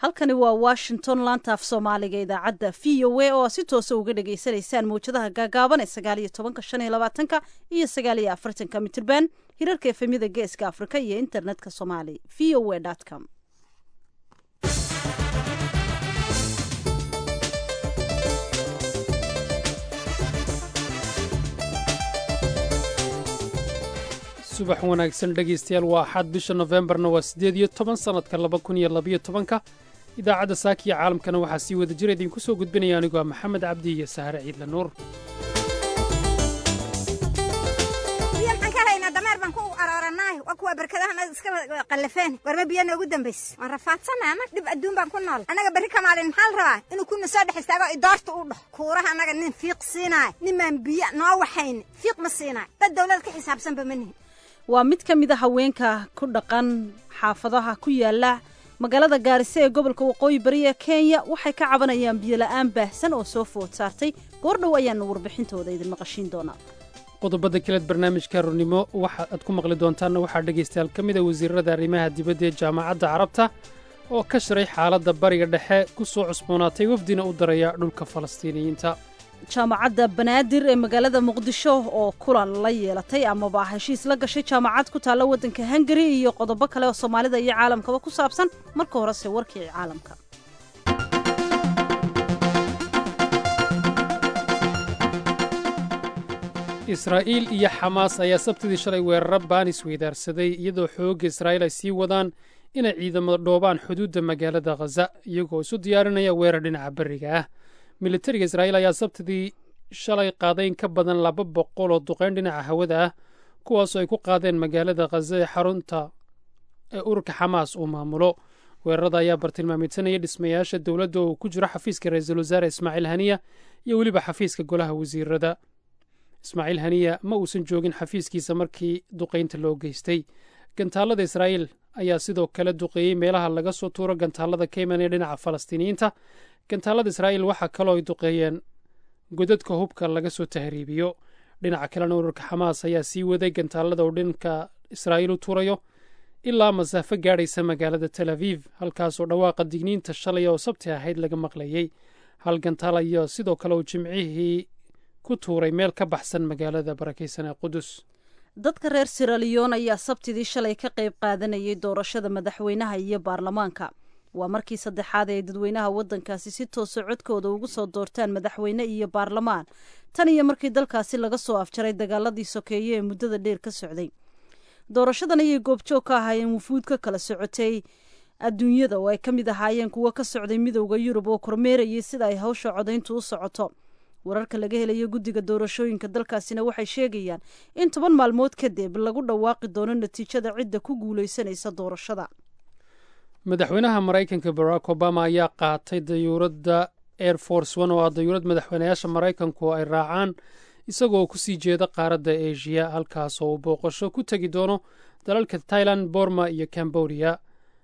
halkani waa washington laanta af soomaaliga idaacadda v o a oo si toosa uga dhagaysanaysaan mawjadaha gaagaaban ee sagaal iyo tobanka shan iyo labaatanka iyo sagaal iyo afartanka mitirban hirarka efemyada geeska afrika iyo internetka somali v o a com subax wanaagsan dhegaystayaal waa axad bisha nofembarna waa siddeed iyo toban sannadka laba kun iyo labayo tobanka idaacadda saakiya caalamkana waxaa sii wada jira idinku soo gudbinaya anigoo ah maxamed cabdi iyo sahare ciidla nuur biyo maxaan ka helaynaa dameer baan ku aroorannaay waa kuwa barkadaha iska qallafeen warma biyo noogu dambayse waan rafaadsana ama dhib adduun baan ku nool annaga berri ka maalin maxaa la rabaa inuu kuna soo dhex istaago idoorta u dhaho kuuraha annaga nin fiiq siinaay ninmaan biyo noo waxayn fiiq ma siinaay dad dawlad ka xisaabsanba ma nihin waa mid ka mid a haweenka ku dhaqan xaafadaha ku yaala magaalada gaarisa ee gobolka waqooyi bari ee kenya waxay ka cabanayaan biyola'aan baahsan oo soo food saartay goordhow ayaanu warbixintooda idin maqashiin doonaa qodobada kaleed barnaamijka rurnimo waxa aad ku maqli doontaanna waxaa dhegaystayaal ka mid a wasiirada arrimaha dibadda ee jaamacadda carabta oo ka shiray xaaladda bariga dhexe ku soo cusboonaatay wafdina u daraya dhulka falastiiniyiinta jaamacadda banaadir ee magaalada muqdisho oo kulan la yeelatay amaba heshiis la gashay jaamacad ku taalla waddanka hungari iyo qodobo kale oo soomaalida iyo caalamkaba ku saabsan marka horese warkii caalamka israa'iil iyo xamaas ayaa sabtidii shalay weeraro baanis weydaarsaday iyadoo xoogga israa'iil ay sii wadaan inay ciidamada dhoobaan xuduudda magaalada khaza iyagoo isu diyaarinaya weerar dhinaca berriga ah militariga israa'iil ayaa sabtidii shalay qaaday in ka badan laba boqol oo duqayn dhinaca hawada ah kuwaasoo ay ku qaadeen magaalada khaza ee xarunta ee ururka xamaas uu maamulo weerarada ayaa bartilmaamidsanaya dhismayaasha dowladda oo ku jiro xafiiska ra-iisul wasaare ismaaciil haniya iyo weliba xafiiska golaha wasiirada ismaaciil haniya ma uusan joogin xafiiskiisa markii duqaynta loo geystay gantaalada israa'iil ayaa sidoo kale duqeeyey meelaha laga soo tuuro gantaalada ka imanaya dhinaca falastiiniyiinta gantaalada israa'iil waxaa kaloo ay duqeeyeen godadka hubka laga soo tahriibiyo dhinaca kalena ururka xamaas ayaa sii waday gantaalada uu dhinka israa'iil u tuurayo ilaa masaafo gaadhaysa magaalada tel aviv halkaasoo dhawaaqa digniinta shalay oo sabti ahayd laga maqlayey hal gantaal ayaa sidoo kale uu jimcihii ku tuuray meel ka baxsan magaalada barakaysan ee qudus dadka reer siraliyon ayaa sabtidii shalay ka qayb qaadanayay doorashada madaxweynaha iyo baarlamaanka waa markii saddexaad ee dadweynaha waddankaasi si toosa codkooda ugu soo doortaan madaxweyne iyo baarlamaan tan iyo markii dalkaasi laga soo afjaray dagaaladii sokeeye ee muddada dheer ka socday doorashadan ayay goobjoog ka ahaayeen wufuud ka kala socotay adduunyada oo ay ka mid ahaayeen kuwo ka socday midowda yurub oo kormeerayay sida ay hawsha codayntu u socoto wararka laga helayo guddiga doorashooyinka dalkaasina waxay sheegayaan in toban maalmood kadib lagu dhawaaqi doono natiijada cidda ku guulaysanaysa doorashada madaxweynaha maraykanka barack obama ayaa qaatay dayuuradda air force one oo ah dayuurad madaxweynayaasha maraykanku ay raacaan isagoo ku sii jeeda qaaradda asia halkaasoo uu booqasho ku tegi doono dalalka tailan borma iyo cambodia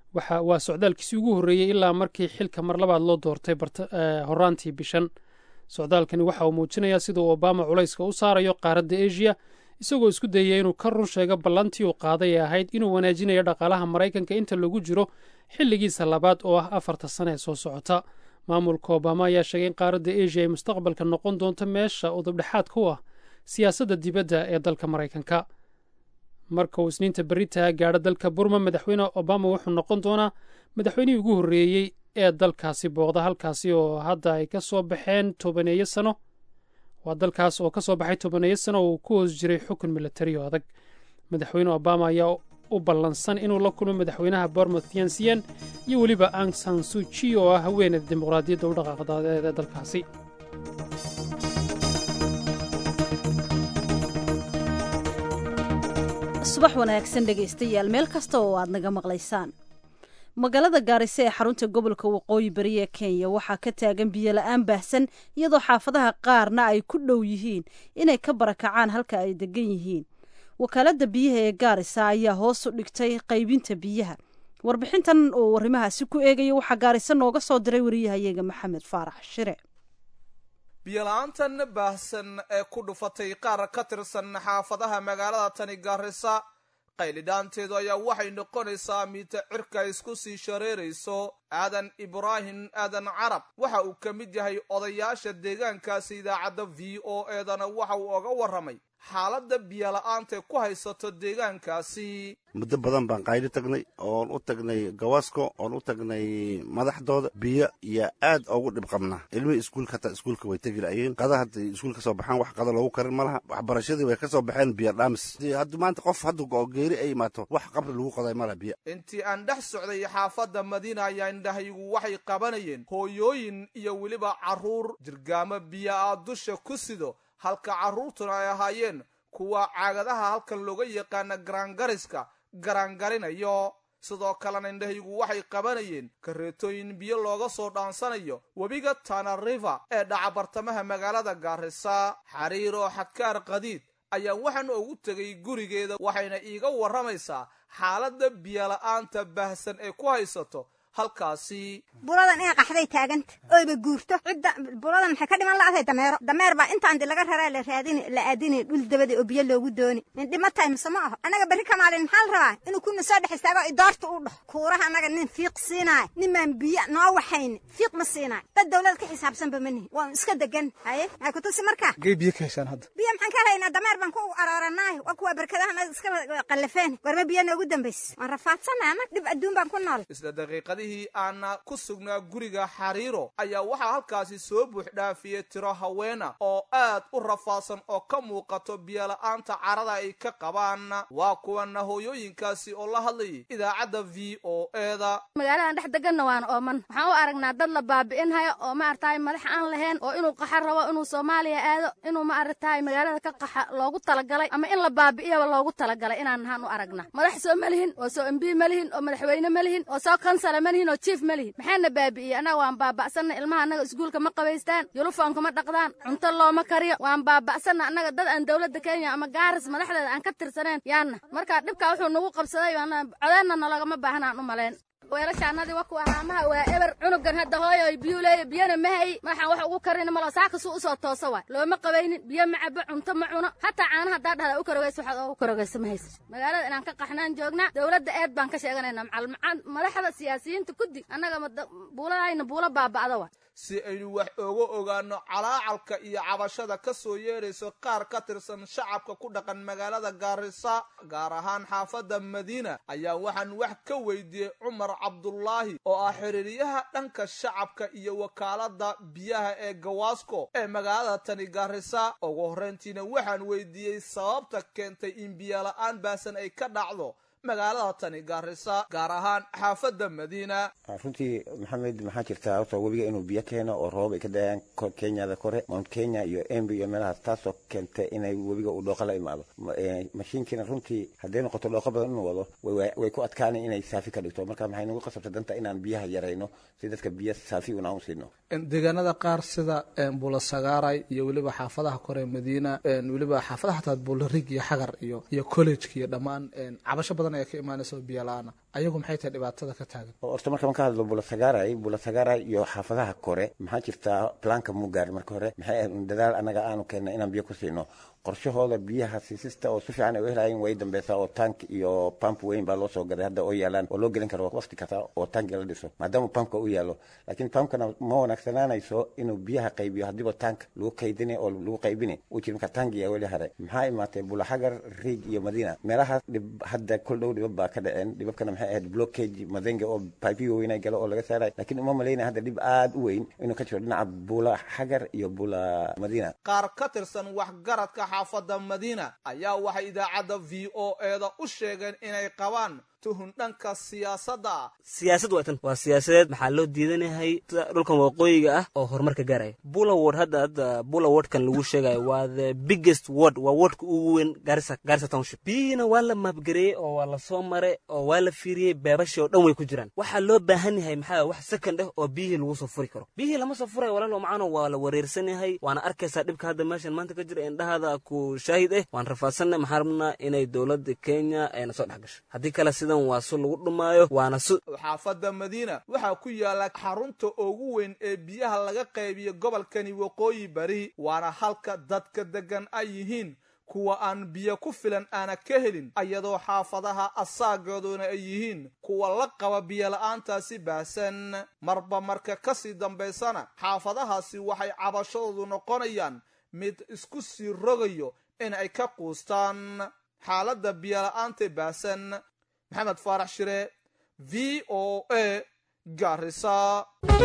waa socdaalkiisii ugu horreeyey ilaa markii xilka mar labaad loo doortay horaantii bishan socdaalkani waxa uu muujinayaa sida uu obama culayska u saarayo qaaradda asia isagoo isku dayaya inuu ka run sheego ballantii uu qaaday ee ahayd inuu wanaajinayo dhaqaalaha maraykanka inta lagu jiro xilligiisa labaad oo ah afarta sane ee soo socota maamulka obama ayaa sheegay in qaaradda asia ay mustaqbalka noqon doonto meesha udubdhexaadka u ah siyaasadda dibadda ee dalka maraykanka marka uu isniinta beritaha gaadho dalka burma madaxweyne obama wuxuu noqon doonaa madaxweynihii ugu horreeyey ee dalkaasi booqda halkaasi oo hadda ay ka soo baxeen tobaneeyo sano waa dalkaas oo ka soo baxay tobaneeyo sano oo uu ku hoos jiray xukun milatariyo adag madaxweyne obama ayaa u ballansan inuu la kulmo madaxweynaha bormouth yansiyan iyo weliba ang san suji oo ah haweeneyda dimuqraadiyadda u dhaqaaqdaadeed ee dalkaasi subax wanaagsan dhegaystayaal meel kasta oo aad naga maqlaysaan magaalada gaarisa ee xarunta gobolka waqooyi bari ee kenya waxaa ka taagan biyola'aan baahsan iyadoo xaafadaha qaarna ay ku dhow yihiin inay ka barakacaan halka ay degan yihiin wakaaladda biyaha ee gaarisa ayaa hoos u dhigtay qaybinta biyaha warbixintan oo arrimahaasi ku eegaya waxaa gaarisa nooga soo diray wariyahayaga maxamed faarax shire biyola-aantan baahsan ee ku dhufatay qaar ka tirsan xaafadaha magaalada tani gaarisa qaylidhaanteedu ayaa waxay noqonaysaa miita cirka isku sii shareerayso aadan ibraahim aadan carab waxa uu ka mid yahay odayaasha deegaankaasi idaacadda v o eedana waxa uu oga warramay xaaladda biyola'aantae ku haysato deegaankaasi muddo badan baan qayli tagnay oon u tagnay gawasko oon u tagnay madaxdooda biyo iyo aad ugu dhib qabnaa ilmihii iskuulka hataa iskuulka way tegi la'ayeen qada hadday iskuul ka soo baxaan wax qada loogu karin ma laha waxbarashadii way ka soo baxeen biyo dhaamis hadda maanta qof hadda oo geeri ay imaato wax qabri lagu qoday ma laha biyo intii aan dhex socday xaafadda madiina ayaa indhahaygu waxay qabanayeen hooyooyin iyo weliba carruur jirgaamo biyo ah dusha ku sido halka carruurtuna ay ahaayeen kuwa caagadaha halkan looga yaqaana garaangariska garaangarinayo sidoo kalena indhahaygu waxay qabanayeen kareetooyin biyo looga soo dhaansanayo webiga tana river ee dhaca bartamaha magaalada gaarisa xariir oo xadkaar qadiid ayaa waxaan ugu tegay gurigeeda waxayna iiga warramaysaa xaaladda biyola'aanta baahsan ee ku haysato halkaasi buladan inay qaxday taaganta oyba guurto cidda buladan maxay ka dhiman la'aday dameero dameer baa intaan di laga raraa la raadini la aadini dhul dabada oo biyo loogu dooni nin dhima tahay mise ma aho annaga berri ka maalin maxaa la rabaa inuu kuna soo dhex istaago idoorta u dhaho kuuraha annaga nin fiiq siinaay ninmaan biyo noo waxayni fiiq ma siinaay dad dawlad ka xisaabsanba ma nihin waan iska degan haye maxay ku tusi markaa gee biyo ka heshaan hadda biyo maxaan ka helaynaa dameer baan ku arooranaayo waa kuwa berkadaha iska qallafeen warma biyo noogu dambaysa waan rafaadsana anag dhib adduun baan ku nool isla daqiiqadihii aana ku sugnaa guriga xariiro ayaa waxaa halkaasi soo buux dhaafiyey tiro haweena oo aad u rafaadsan oo ka muuqato biyola'aanta carada ay ka qabaan waa kuwana hooyooyinkaasi oo la hadlayay idaacadda v o eda magaaladan dhex deganna waan ooman waxaan u aragnaa dad la baabi'inhayo oo ma aragtaay madax aan lahayn oo inuu qaxa rabo inuu soomaaliya aado inuu ma aragtaay magaalada ka qaxa loogu talagalay ama in la baabi'iyaba loogu talagalay inaan nahaan u aragna madax soo ma lihin oo soo embi ma lihin oo madaxweyne ma lihin oo soo kansala ma lihin oo jief ma lihin maxaana baabi'iyey annaga waan baaba'sanna ilmaha annaga iskuulka ma qabaystaan yulufoonka ma dhaqdaan cunto looma kariyo waan baaba'sanna annaga dad aan dowladda kenya ama gaaris madaxdeeda aan ka tirsaneen yaanna marka dhibkaa wuxuu nagu qabsaday codeenna nalagama baahnaan u malayn weelashaanadii wa kuwa haamaha waa eber cunugan hadda hooyo biyuu leeya biyana ma hayi madaxaan wax ugu karin malo saaka suu usoo toosa waay looma qabaynin biyo ma cabo cunto ma cuno hataa caanaha haddaa dhahda u karogaysa waxaad oogu karogaysa ma haysa magaalada inaan ka qaxnaan joognaa dowladda eed baan ka sheeganayna macal madaxda siyaasiyiinta kuddi annaga buuladayna buulo baaba'da waay si aynu wax ooga ogaano calaacalka iyo cabashada ka soo yeerayso qaar ka tirsan shacabka ku dhaqan magaalada gaarisa gaar ahaan xaafadda madiina ayaa waxaan wax ka weydiiyey cumar cabdulaahi oo ah xiriiryaha dhanka shacabka iyo wakaalada biyaha ee gawaasko ee magaalada tani gaarisa ugu horrayntiina waxaan weydiiyey sababta keentay in biyola'aan baasan ay ka dhacdo magaalada tani gaarisa gaar ahaan xaafadda madiina runtii maxamed maxaa jirtaa horta webiga inuu biyo keeno oo roob ay ka dayaan kenyada kore mount kenya iyo embi iyo meelahaas taasoo keentay inay webiga uu dhooqa la imaado mashiinkiina runtii hadday noqoto dhooqa badan inuu wado way ku adkaanay inay saafi ka dhigto marka maxay nagu qasabtay danta inaan biyaha yarayno si dadka biyo saafi una u siino deegaanada qaar sida bula sagaaray iyo weliba xaafadaha kore madiina weliba xaafadaha hataa bularig iyo xagar iyo iyo collejka iyo dhammaan cabasho badan ayaa ka imaanaysa biyo la-aana ayagu maxay tahay dhibaatada ka taagan horta marka ka hadlo bulasagaaray bulasagaaray iyo xaafadaha kore maxaa jirtaa planka mugaar marka hore maxay ahayd dadaal annaga aanu keenna inaan biyo ku siino qorshahooda biyaha siisista oo si fiican ay u helaayeen way dambeysaa oo tank iyo pump weyn baa loo soo gaday hadda oo yaalaan oo loo gelin karo waqti kasta oo tanki la dhiso maadaama pumpka u yaalo laakiin pumpkana ma wanaagsanaanayso inuu biyaha qaybiyo haddiiba tank lagu kaydini oo lagu qaybini uu jiri marka tankiya weli hare maxaa imaatay bulaxagar riig iyo madiina meelahaas dhib hadda kol dhow dhibab baa ka dhaceen dhibabkana maxay ahayd blockage madenge oo pipiyo weyna galo oo laga saaray laakiin uma malaynaya hadda dhib aad u weyn inuu ka jiro dhinaca bula xagar iyo bula madiina qaar ka tirsan waxgaradka xaafadda madiina ayaa waxay idaacadda v o eeda u sheegeen inay qabaan tuhun dhanka siyaasadda ah siyaasad waa tan waa siyaasadeed maxaa loo diidanayahay dhulkan waqooyiga ah oo horumarka gaaraya bulaward hadda hadda bulawardkan lagu sheegayo waa the biggest word waa wordka ugu weyn garissa garissa township biyihiina waa la maabgareeyey oo waa la soo maray oo waa la fiiriyey beebashii oo dhan way ku jiraan waxaa loo baahan yahay maxaa wax second ah oo biyihii lagu soo furi karo biyihii lama soo furayo walaalo macano waa la wareersan yahay waana arkaysaa dhibka hadda meeshan maanta ka jira indhahaada ku shaahid ah waan rafaadsanay maxaa rabnaa inay dowladda kenya ayna soo dhex gasho haddii kale waa su lagu dhumaayo waana su xaafadda madiina waxaa ku yaala xarunta ugu weyn ee biyaha laga qaybiyo gobolkani waqooyi bari waana halka dadka deggan ay yihiin kuwa aan biyo ku filan aana ka helin iyadoo xaafadaha asaagooduna ay yihiin kuwa la qaba biyola'aantaasi baahsan marba marka kasii dambaysana xaafadahaasi waxay cabashadoodu noqonayaan mid isku sii rogayo in ay ka quustaan xaaladda biyola'aanta baahsan maxamed faarax shire v o a garisa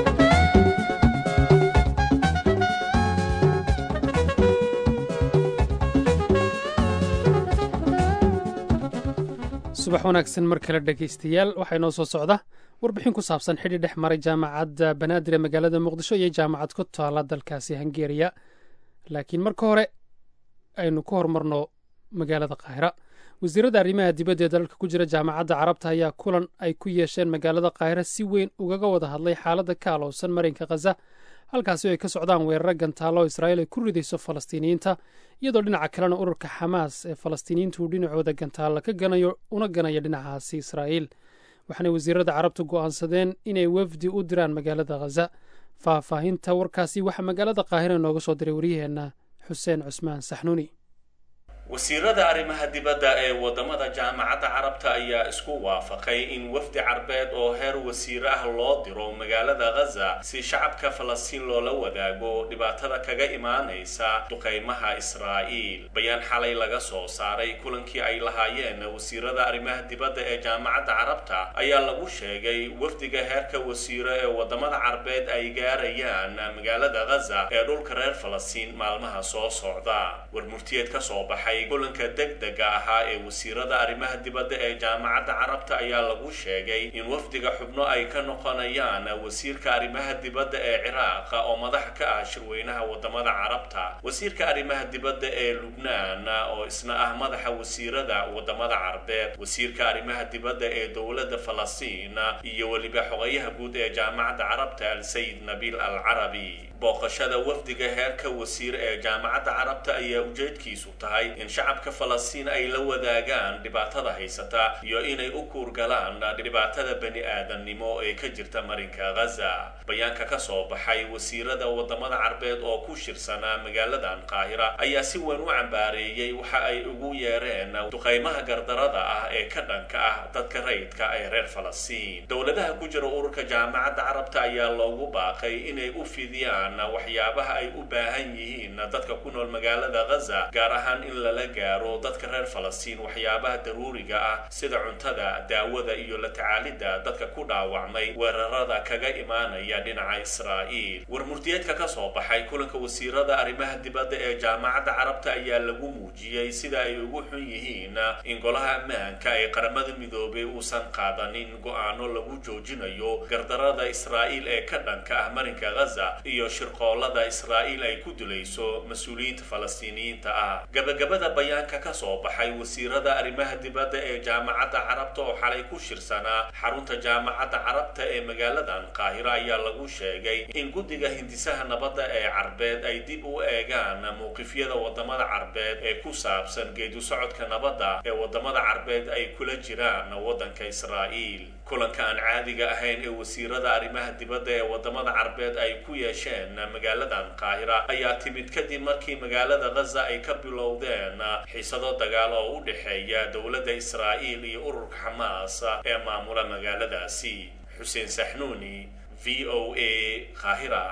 subax wanaagsan mar kale dhegaystayaal waxaa inoo soo socda warbixin ku saabsan xidhi dhex maray jaamacadda banaadir ee magaalada muqdisho iyo jaamacad ku taala dalkaasi hungeriya laakiin marka hore aynu ku horumarno magaalada qaahira wasiirada arrimaha dibadda ee dalalka ku jira jaamacadda carabta ayaa kulan ay ku yeesheen magaalada qaahira si weyn ugaga wada hadlay xaaladda ka alowsan marinka khaza halkaasi oo ay ka socdaan weeraro gantaalo israa'iil ay ku ridayso falastiiniyiinta iyadoo dhinaca kalena ururka xamaas ee falastiiniyiintu dhinacooda gantaalla ka ganayo una ganaya dhinacaasi israa'iil waxaanay wasiirada carabtu go'aansadeen inay wafdi u diraan magaalada khaza faahfaahinta warkaasi waxaa magaalada qaahira inooga soo diray waryaheenna xuseen cusmaan saxnuuni wasiirada arrimaha dibadda ee wadamada jaamacadda carabta ayaa isku waafaqay in wafdi carbeed oo heer wasiir ah loo diro magaalada khaza si shacabka falastiin loola wadaago dhibaatada kaga imaanaysa duqaymaha israa'iil bayaan xalay laga soo saaray kulankii ay lahaayeen wasiirada arrimaha dibadda ee jaamacadda carabta ayaa lagu sheegay wafdiga heerka wasiiro ee wadamada carbeed ay gaarayaan magaalada khaza ee dhulka reer falastiin maalmaha soo socda warmurtiyeed ka soo baxay kulanka degdega ahaa ee wasiirada arrimaha dibadda ee jaamacadda carabta ayaa lagu sheegay in wafdiga xubno ay ka noqonayaan wasiirka arrimaha dibadda ee ciraaq oo madax ka ah shirweynaha wadamada carabta wasiirka arrimaha dibadda ee lubnaan oo isna ah madaxa wasiirada wadamada carbeed wasiirka arrimaha dibadda ee dowladda falastiin iyo weliba xogayaha guud ee jaamacadda carabta al-sayid nabiil al carabi booqashada wafdiga heerka wasiir ee jaamacadda carabta ayaa ujeedkiisu tahay in shacabka falastiin ay la wadaagaan dhibaatada haysata iyo inay u kuurgalaan dhibaatada bani aadamnimo ee ka jirta marinka khaza bayaanka ka soo baxay wasiirada wadamada carbeed oo ku shirsanaa magaaladan qaahira ayaa si weyn u cambaareeyey waxa ay ugu yeereen duqaymaha gardarada ah ee ka dhanka ah dadka rayidka ee reer falastiin dowladaha ku jira ururka jaamacadda carabta ayaa loogu baaqay inay u fidiyaan waxyaabaha ay u baahan yihiin dadka ku nool magaalada khaza gaar ahaan in lala gaaro dadka reer falastiin waxyaabaha daruuriga ah sida cuntada daawada iyo la tacaalidda dadka ku dhaawacmay weerarada kaga imaanaya dhinaca israa'iil warmurtiyeedka ka soo baxay kulanka wasiirada arrimaha dibadda ee jaamacadda carabta ayaa lagu muujiyey sida ay ugu xun yihiin in golaha ammaanka ee qaramada midoobay uusan qaadanin go-aano lagu joojinayo gardarada israa'iil ee ka dhanka ah marinka khaza iyo shirqoolada israa'iil ay ku dilayso mas-uuliyiinta falastiiniyiinta ah gabagabada bayaanka ka soo baxay wasiirada arrimaha dibadda ee jaamacadda carabta oo xalay ku shirsanaa xarunta jaamacadda carabta ee magaaladan qaahiro ayaa lagu sheegay in guddiga hindisaha nabadda ee carbeed ay dib u eegaan mowqifyada wadamada carbeed ee ku saabsan geedu socodka nabadda ee wadamada carbeed ay kula jiraan waddanka israa'iil kulanka aan caadiga ahayn ee wasiirada arrimaha dibadda ee wadamada carbeed ay ku yeesheen magaaladan qaahira ayaa timid kadib markii magaalada khaza ay ka bilowdeen xiisado dagaal oo u dhexeeya dowladda israa'iil iyo ururka xamaas ee maamula magaaladaasi xuseen saxnuuni v o a qaahira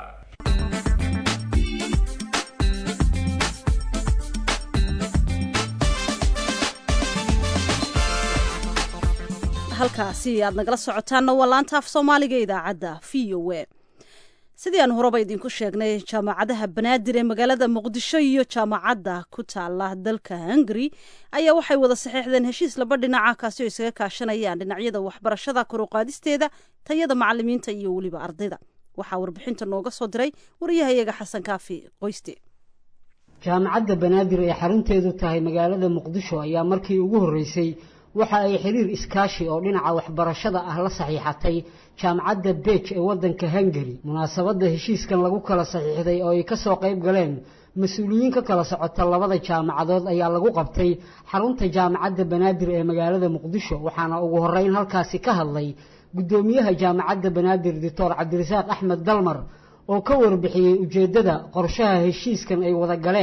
halkaasi aad nagala socotaanna waa laanta af soomaaliga idaacadda v o a sidii aan horeba idinku sheegnay jaamacadaha banaadir ee magaalada muqdisho iyo jaamacadda ku taala dalka hungari ayaa waxay wada saxeexdeen heshiis laba dhinaca kaasi oo isaga kaashanayaan dhinacyada waxbarashada koruqaadisteeda tayada macalimiinta iyo weliba ardayda waxaa warbixinta nooga soo diray wariyahayaga xasan kaafi qoyste jaamacadda banaadir ee xarunteedu tahay magaalada muqdisho ayaa markii ugu horreysay waxa ay xiriir iskaashi oo dhinaca waxbarashada ah la saxiixatay jaamacadda beej ee waddanka hungari munaasabadda heshiiskan lagu kala saxiixday oo ay ka soo qayb galeen mas-uuliyiin ka kala socota labada jaamacadood ayaa lagu qabtay xarunta jaamacadda banaadir ee magaalada muqdisho waxaana ugu horreyn halkaasi ka hadlay guddoomiyaha jaamacadda banaadir doctor cabdirasaaq axmed dalmar oo ka warbixiyey ujeeddada qorshaha heshiiskan ay wada galeen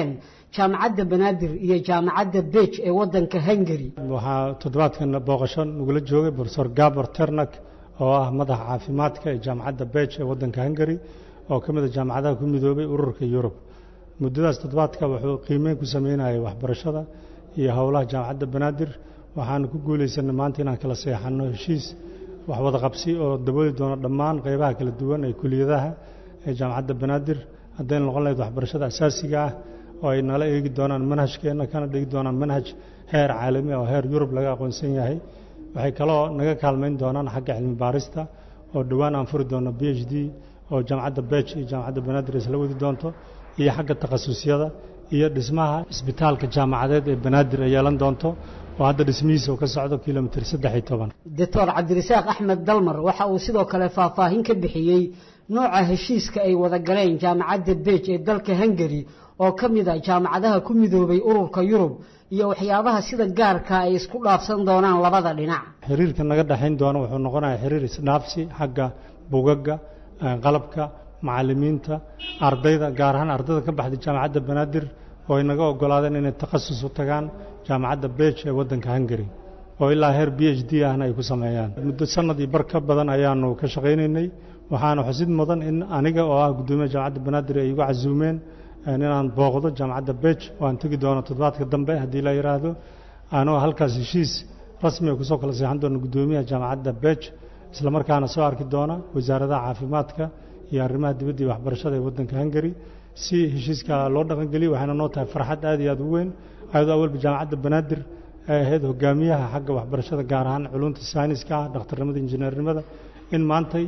jaamacadda banaadir iyo jaamacadda bej ee waddanka hungari waxaa toddobaadkan booqasho nagula joogay profesor gabor ternak oo ah madaxa caafimaadka ee jaamacadda bej ee waddanka hungari oo ka mid a jaamacadaha ku midoobay ururka yurub muddadaas toddobaadka wuxuu qiimeyn ku sameynayay waxbarashada iyo howlaha jaamacadda banaadir waxaanu ku guulaysanay maanta inaan kala seexanno heshiis wax wada qabsi oo dabooli doono dhammaan qeybaha kala duwan ee kuliyadaha ee jaamacadda banaadir haddayna noqon lahayd waxbarashada asaasiga ah oo ay nala eegi doonaan manhajkeenna kana dhigi doonaan manhaj heer caalami oo heer yurub laga aqoonsan yahay waxay kaloo naga kaalmayn doonaan xagga cilmi baarista oo dhowaan aan furi doono b h d oo jaamacadda bej iyo jaamacadda banaadir isla wadi doonto iyo xagga takhasusyada iyo dhismaha isbitaalka jaamacadeed ee banaadir ay yeelan doonto oo hadda dhismihiisa uu ka socdo kilomitir saddex iyo toban doctor cabdirasaaq axmed dalmar waxa uu sidoo kale faahfaahin ka bixiyey nooca heshiiska ay wada galeen jaamacadda bej ee dalka hungari oo ka mid a jaamacadaha ku midoobay ururka yurub iyo waxyaabaha sida gaarka ay isku dhaafsan doonaan labada dhinac xiriirka naga dhexayn doona wuxuu noqonayaa xiriir isdhaafsi xagga bugaga qalabka macalimiinta ardayda gaar ahaan ardayda ka baxday jaamacadda banaadir oo ay naga ogolaadeen inay takhasus u tagaan jaamacadda bej ee waddanka hungari oo ilaa heer b h d ahna ay ku sameeyaan muddo sanad iyo bar ka badan ayaanu ka shaqaynaynay waxaana xusid mudan in aniga oo ah guddoomiyaha jaamacadda banaadir ay igu casuumeen inaan booqdo jaamacadda bej waan tegi doono toddobaadka dambe haddii la yidhaahdo anoo halkaas heshiis rasmiga kusoo kala seexan doona guddoomiyaha jaamacadda bej isla markaana soo arki doona wasaaradaha caafimaadka iyo arrimaha dibadda iyo waxbarashada ee waddanka hungari si heshiiska loo dhaqangeliyo waxayna noo tahay farxad aad iyo aad u weyn ayadoo awalba jaamacadda banaadir ay ahayd hogaamiyaha xagga waxbarashada gaar ahaan culunta sayniska ah dhakhtarnimada injineernimada in maantay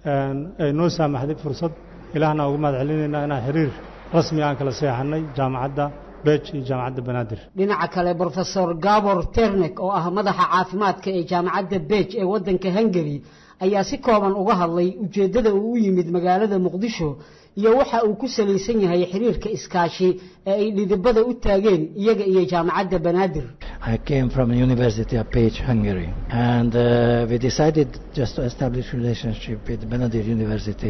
ay noo saamaxday fursad ilaahna ugu mahad celinaynaa inaan xiriir rasmi aan kala seexanay jaamacadda bej iyo jaamacadda banaadir dhinaca kale brofesor gabor ternek oo ah madaxa caafimaadka ee jaamacadda bej ee waddanka hungari ayaa si kooban uga hadlay ujeeddada uu u yimid magaalada muqdisho iyo waxa uu ku salaysan yahay xiriirka iskaashi ee ay dhidibada u taageen iyaga iyo jaamacadda banaadir I came from a university of Page, Hungary, and uh, we decided just to establish relationship with Benadir University,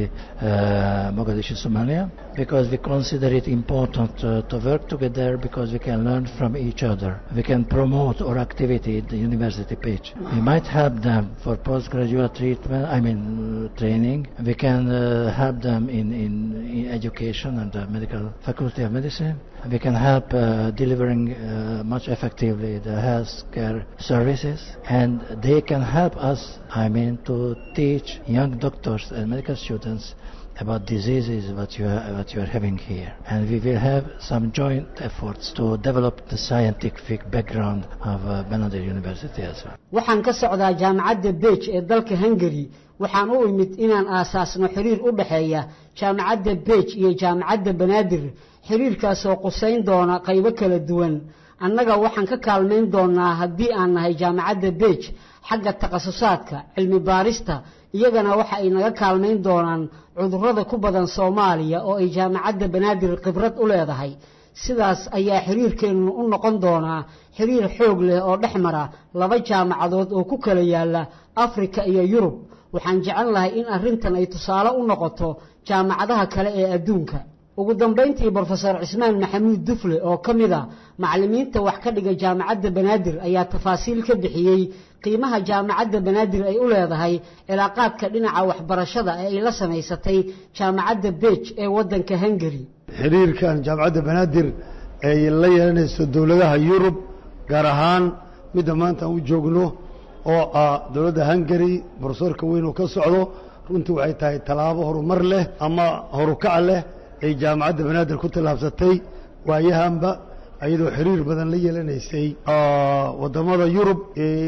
uh, Mogadishu, Somalia, because we consider it important uh, to work together because we can learn from each other. We can promote our activity at the university page. We might help them for postgraduate treatment, I mean uh, training. We can uh, help them in, in, in education and the medical faculty of medicine. We can help uh, delivering uh, much effectively the health care services and they can help us, I mean, to teach young doctors and medical students about diseases what you are, what you are having here. And we will have some joint efforts to develop the scientific background of uh, Benadir University as well. waxaan ka socdaa jaamacadda bej ee dalka hungari waxaan u imid inaan aasaasno xiriir u dhexeeya jaamacadda bej iyo jaamacadda banaadir xiriirkaasoo qusayn doona qaybo kala duwan annaga waxaan ka kaalmayn doonaa haddii aan nahay jaamacadda bej xagga takhasusaadka cilmi baarista iyagana waxa ay naga kaalmayn doonaan cudurrada ku badan soomaaliya oo ay jaamacadda banaadir khibrad u leedahay sidaas ayaa xiriirkeennu u noqon doonaa xiriir xoog leh oo dhex mara laba jaamacadood oo ku kala yaalla afrika iyo yurub waxaan jecel lahay in arrintan ay tusaale u noqoto jaamacadaha kale ee adduunka ugu dambayntii brofesor cismaan maxamuud dufle oo ka mid a macallimiinta wax ka dhiga jaamacadda banaadir ayaa tafaasiil ka bixiyey qiimaha jaamacadda banaadir ay u leedahay cilaaqaadka dhinaca waxbarashada ee ay la samaysatay jaamacadda bej ee waddanka hungari xiriirkan jaamacadda banaadir ay la yeelanayso dowladaha yurub gaar ahaan midda maanta aan u joogno oo ah dowladda hungari borsoorka weyn uu ka socdo runtii waxay tahay tallaabo horumar leh ama horukac leh ay jaamacadda banaadir ku tallaabsatay waayahanba iyadoo xiriir badan la yeelanaysay waddamada yurub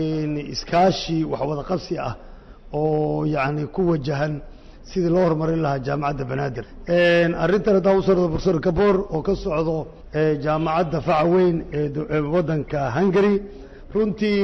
iskaashi wax wada qabsi ah oo yacni ku wajahan sidii loo horumarin lahaa jaamacadda banaadir arrintan haddaan u socdo profesor gaboor oo ka socdo jaamacadda faca weyn ee waddanka hungary runtii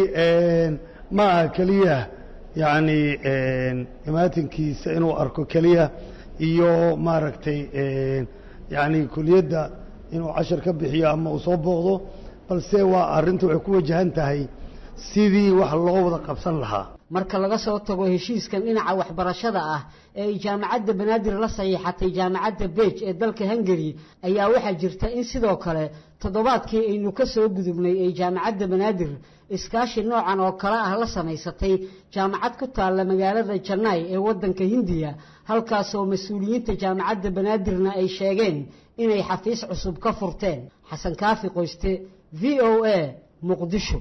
ma aha keliya yacni imaatinkiisa inuu arko keliya iyo maaragtay yacni kuliyadda inuu cashar ka bixiyo ama uu soo booqdo balse waa arrinta waxay ku wajahan tahay sidii wax loo wada qabsan lahaa marka laga soo tago heshiiskan dhinaca waxbarashada ah ee ay jaamacadda banaadir la saxiixatay jaamacadda beej ee dalka hungari ayaa waxaa jirta in sidoo kale toddobaadkii aynu ka soo gudubnay ay jaamacadda banaadir iskaashi noocan oo kale ah la samaysatay jaamacad ku taalla magaalada janai ee waddanka hindiya halkaasoo mas-uuliyiinta jaamacadda banaadirna ay sheegeen inay xafiis cusub ka furteen xasan kaafi qoyste v o a muqdisho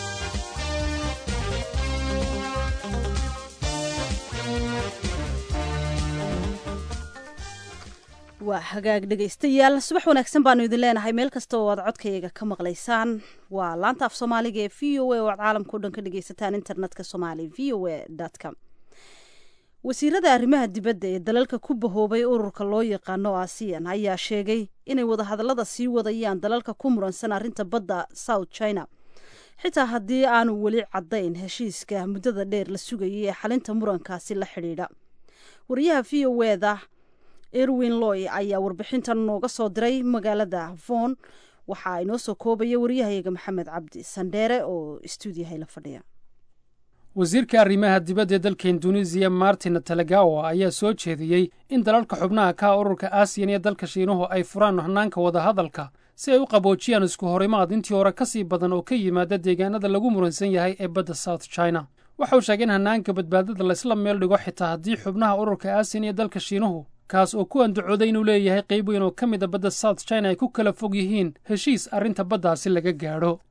waa hagaag dhegaystayaal subax wanaagsan baanu idin leenahay meel kasta oo aad codkayaga ka maqlaysaan waa laanta af soomaaliga ee v o a oo aad caalamka o dhan ka dhegaysataan internetka somaali v o a com wasiirada arrimaha dibadda ee dalalka ku bahoobay ururka loo yaqaano asiyan ayaa sheegay inay wadahadallada sii wadayaan dalalka ku muransan arrinta badda south china xitaa haddii aanu weli caddayn heshiiska muddada dheer la sugayay ee xalinta murankaasi la xidhiidha wariyaha v o eda erwin loy ayaa warbixintan nooga soo diray magaalada von waxaa inoo soo koobaya waryahayaga maxamed cabdi sandheere oo stuudiyaha la fadhiya wasiirka arrimaha dibadda ee dalka induneisiya martin talagawa ayaa soo jeediyey in dalalka xubnaha ka ururka aasiyan iyo dalka shiinuhu ay furaan hanaanka wadahadalka si ay u qaboojiyaan isku horimaad intii hore ka sii badan oo ka yimaada deegaanada lagu muransan yahay ee badda south china waxa uu sheegay in hanaanka badbaadada laysla meel dhigo xitaa haddii xubnaha ururka aasiyan iyo dalka shiinuhu kaas oo ku andacooday inuu leeyahay qayb weyn oo ka mid a badda south china ay ku kala fog yihiin heshiis arrinta baddaasi laga gaadho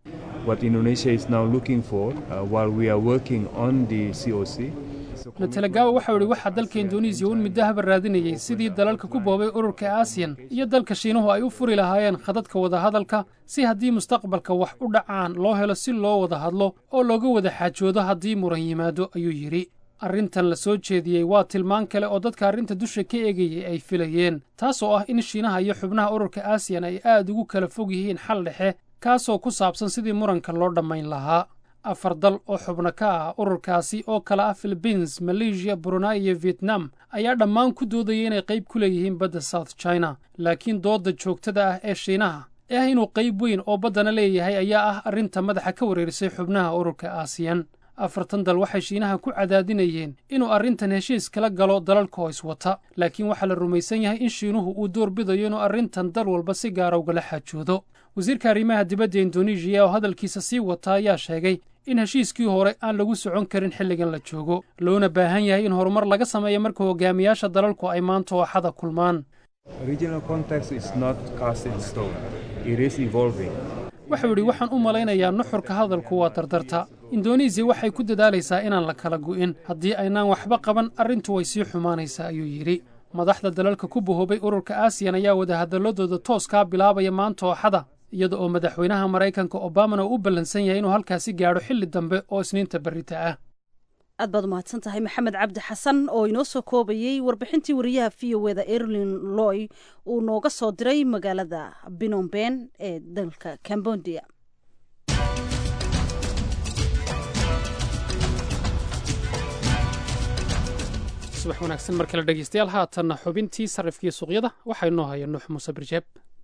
netanagawa waxau idhi waxaa dalka induneisiya un middo haba raadinayay sidii dalalka ku boobay ururka aasiyan iyo dalka shiinuhu ay u furi lahaayeen khadadka wadahadalka si haddii mustaqbalka wax u dhacaan loo helo si loo wada hadlo oo looga wada xaajoodo haddii muran yimaado ayuu yidhi arrintan la soo jeediyey waa tilmaan kale oo dadka arrinta dusha ka eegayay ay filayeen taas oo ah in shiinaha iyo xubnaha ururka aasiyan ay aad ugu kala fog yihiin xal dhexe kaasoo ku saabsan sidii muranka loo dhammayn lahaa afar dal oo xubno ka ah ururkaasi oo kale ah philibiins maleeshiya brunei iyo vietnam ayaa dhammaan ku doodaya inay qayb ku leeyihiin badda south china laakiin doodda joogtada ah ee shiinaha ee ah inuu qayb weyn oo baddana leeyahay ayaa ah arrinta madaxa ka wareerisay xubnaha ururka aasiyan afartan dal waxay shiinaha ku cadaadinayeen inuu arrintan heshiis kala galo dalalka oo iswata laakiin waxaa la rumaysan yahay in shiinuhu uu door bidayo inuu arrintan dal walba si gaara ugala xaajoodo wasiirka arrimaha dibadda induneisiya oo hadalkiisa sii wata ayaa sheegay in heshiiskii hore aan lagu socon karin xilligan la joogo loona baahan yahay in horumar laga sameeyo marka hogaamiyaasha dalalku ay maanta ooxada kulmaan waxau idhi waxaan u malaynayaa nuxurka hadalku waa dardarta indonesiya waxay ku dadaalaysaa inaan la kala gu'in haddii aynaan waxba qaban arrintu way sii xumaanaysaa ayuu yidhi madaxda dalalka ku bahoobay ururka aasiyan ayaa wadahadalladooda tooskaa bilaabaya maanta ooxada iyada oo madaxweynaha maraykanka obamana uu u ballansan yahay inuu halkaasi gaadho xilli dambe oo isniinta berrita ah aad baad umahadsan tahay maxamed cabdi xasan oo inoo soo koobayey warbixintii wariyaha v o eda erlin loy uu nooga soo diray magaalada binomben ee dalka cambodia subax wanaagsan mar kale dhegeystayaal haatanna xubintii sarrifkii suuqyada waxaa inoo haya nuux muuse birjeeb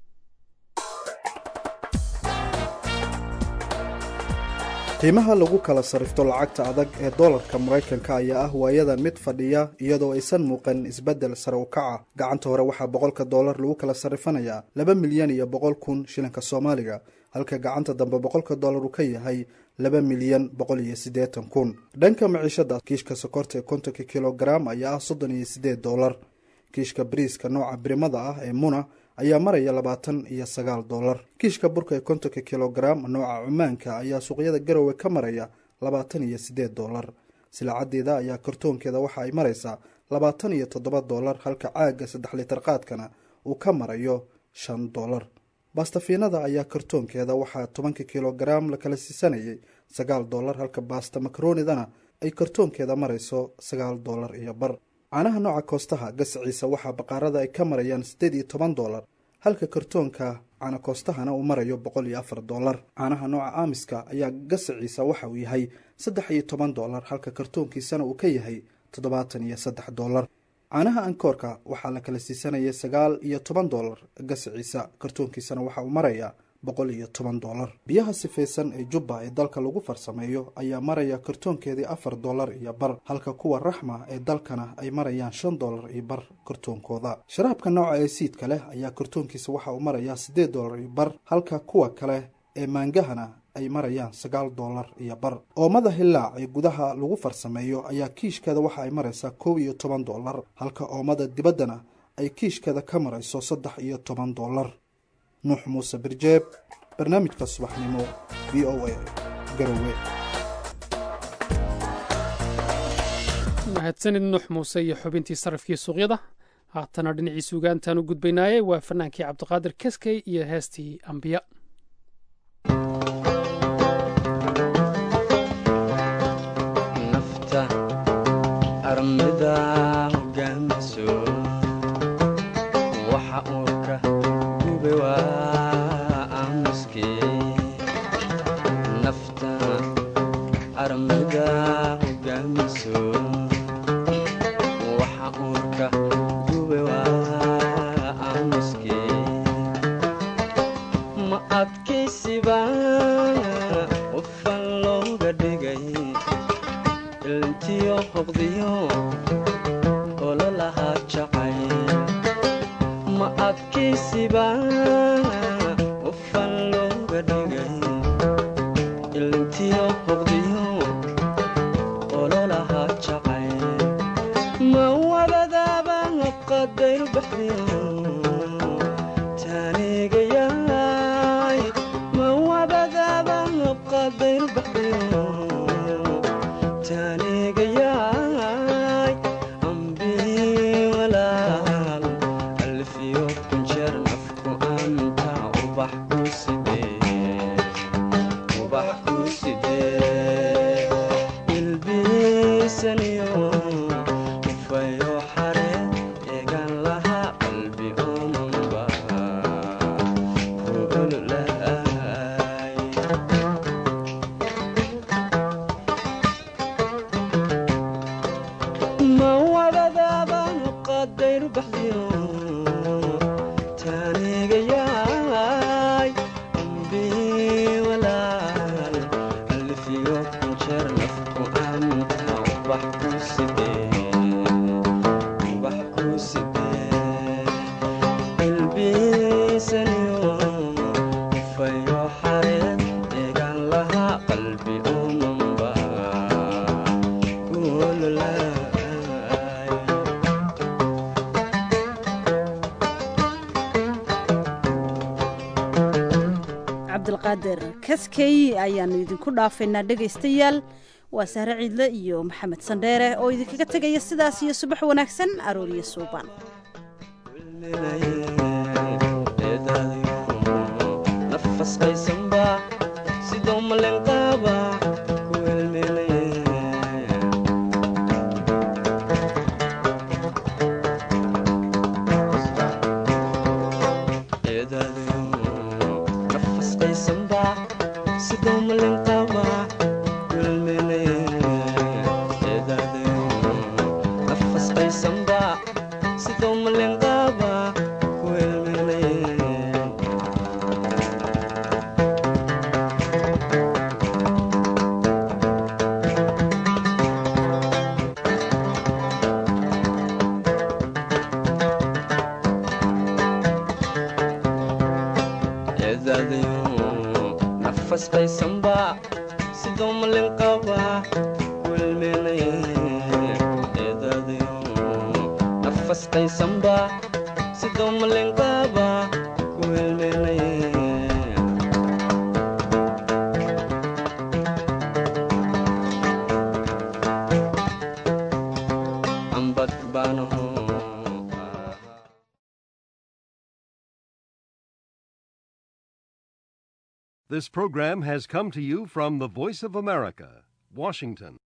qiimaha lagu kala sarrifto lacagta adag ee doolarka maraykanka ayaa ah waayadan mid fadhiya iyadoo aysan muuqan isbeddel sare u kaca gacanta hore waxaa boqolka doolar lagu kala sarrifanayaa laba milyan iyo boqol kun shilinka soomaaliga halka gacanta dambe boqolka doolar uu ka yahay laba milyan boqol iyo siddeetan kun dhanka maciishada kiishka sokorta ee kontonka kilogaram ayaa ah soddon iyo siddeed doolar kiishka bariiska nooca birimada ah ee muna ayaa maraya labaatan iyo sagaal doolar kiishka burka ee kontonka kilogaram nooca cumaanka ayaa suuqyada garowe ka maraya labaatan iyo siddeed doolar silaacadeeda ayaa kartoonkeeda waxa ay maraysaa labaatan iyo toddoba doolar halka caagga saddex litar qaadkana uu ka marayo shan doolar baastafiinada ayaa kartoonkeeda waxaa tobanka kilogaram la kala siisanayay sagaal doolar halka baasta makaroonidana ay kartoonkeeda marayso sagaal doolar iyo bar caanaha nooca koostaha gasaciisa waxaa baqaarada ay ka marayaan siddeed iyo toban doolar halka kartoonka caana koostahana uu marayo boqol iyo afar doolar caanaha nooca aamiska ayaa gasaciisa waxa uu yahay saddex iyo toban doolar halka kartoonkiisana uu ka yahay toddobaatan iyo saddex doolar caanaha ankoorka waxaa la kala siisanayay sagaal iyo toban doolar gasaciisa kartoonkiisana waxa uu marayaa boqol iyo toban dollar biyaha sifaysan ee jubba ee dalka lagu farsameeyo ayaa maraya kartoonkeedii afar dollar iyo bar halka kuwa raxma ee dalkana ay marayaan shan dollar iyo bar kartoonkooda sharaabka nooca ee siidka leh ayaa kartoonkiisa waxa uu marayaa siddeed dollar iyo bar halka kuwa kale ee maangahana ay marayaan sagaal dollar iyo bar oomada hillaac ee gudaha lagu farsameeyo ayaa kiishkeeda waxa ay maraysaa kow iyo toban dollar halka oomada dibaddana ay kiishkeeda ka marayso saddex iyo toban dollar nuux muuse birjeeb barnaamijka subaxnimo v o a garowe mahadsanid nuux muuse iyo xubintii sarafkii suuqyada haatana dhinacii suugaantaan u gudbaynaaye waa fanaankii cabdiqaadir keskey iyo heestii ambiya armida hogaamiso waxa uu ka gube waa aamuske nafta armida hogaamiso waxa uu ka gube waa aamuske ma adkaysiba qofan looga dhigay ilntiyo hoqdiyo ololahaa jacay ma adkaysiba qofan looga dhigay ilntiyo hoqdiyo ololahaa jacay ma wabadaaba qadayru baxdiyo taanigayaay ma wabadaaba qadayru baxdiyo taanigayaay ambii walaal alfiyo kunjeer nafku anta ubax ku sidee ubax ku sidee ilbiisaniyo ufayo xare eegan laha qalbi omanba ku ololaay ma wadadaaba qadayru baxdiyo taanigayaay ambii walaal alfiyo kunjeer nafku anta ubax ku sidee ubax ku sidee ilbiisaniyo ufayo xareed eegan laha qalbi omanba ku ololaay cabdilqaadir kaskey ayaanu idinku dhaafaynaa dhegaystayaal waa sahre ciidle iyo maxamed sandheere oo idinkaga tegaya sidaas iyo subax wanaagsan arooriyo suuban nafas qaysanba sidoo malenqaaba ku helmelay nafas qaysanba sidoo malenqaaba ku helmelay nafas qaysanba sidoo malenqaaba ku helmelay eedaadayo nafas qaysanba sidoo malenqaba welmenay eedaadayo nafas qaysanba sidoo malenqaba welmenay ambad baanaho This program has come to you from the Voice of America, Washington.